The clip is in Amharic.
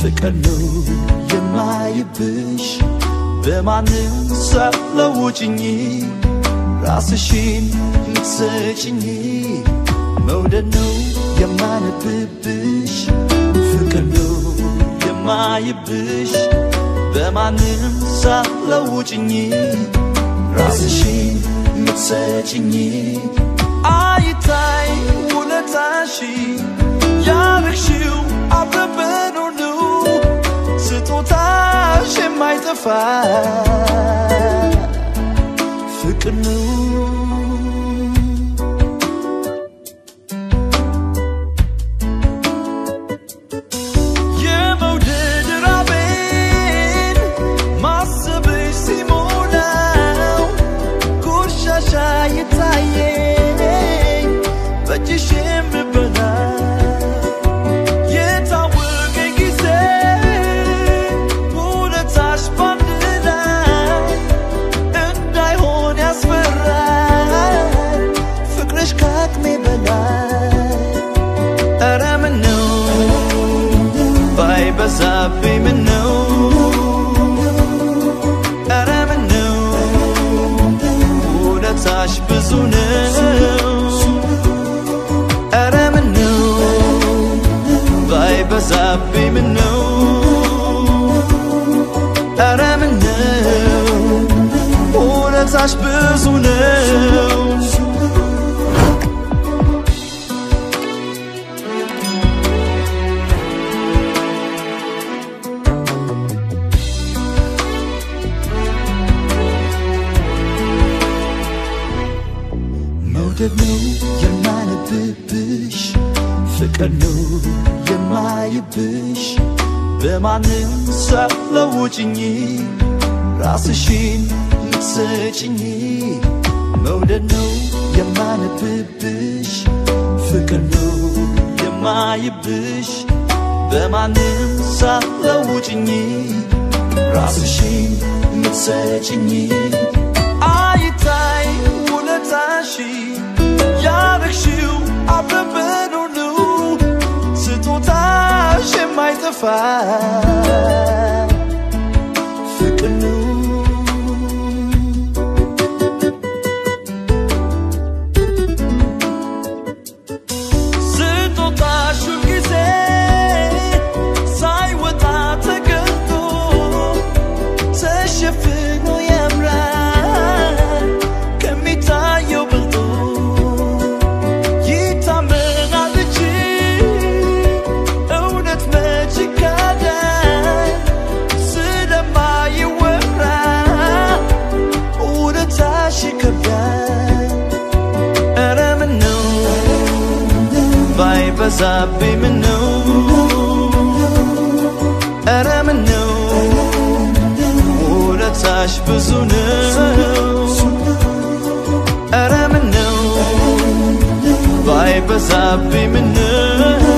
ፍቅር ነው የማይብሽ በማንም ሳትለውጭኝ ራስሽን ምትሰጭኝ መውደድ ነው የማነብብሽ ፍቅር ነው የማይብሽ በማንም ሳትለውጭኝ ራስሽን ምትሰጭኝ አይታይ ውለታሽ ያረግሽው አብረን ሁሉ ስጦታሽ የማይጠፋ ፍቅር ነው የመውደድ ራቤን ማሰብሽ ሲሞላው ቆሻሻ የታየኝ በእጅሽ የምበላ የታወቀኝ ጊዜ ውለታሽ ባንድ ላይ እንዳይሆን ያስፈራል ፍቅርሽ ከአቅሜ በላይ ኧረ ምነው ባይበዛብኝ ምነው ኧረ ምነው ውለታሽ ብዙ ነው ኧረ ምነው ባይበዛብኝ ምነው ኧረ ምነው ውለታሽ ብዙ ነው መውደድ ነው የማነብብሽ ፍቅር ነው የማይብሽ በማንም ሳትለውጭኝ ራስሽን ምትሰጭኝ መውደድ ነው የማነብብሽ ፍቅር ነው የማይብሽ በማንም ሳትለውጭኝ ራስሽን ምትሰጭኝ አይታይ ውለታሽ ያረግሽው አብረን ሁሉ ስጦታሽ የማይጠፋ ፍቅር ነው ስጦታሽ ጊዜ ሳይወጣ ተገልጦ ተሸፍኖ ያምራል ከሚታየው በልጦ ይታመናል እንጂ እውነት መች ይካዳል ስለማይወራ እውነታሽ ይከብዳል ኧረ ምነው ባይበዛብኝ ምነው ኧረ ምነው ውለታሽ ብዙ ነው ኧረ ምነው ባይበዛብኝ ምነው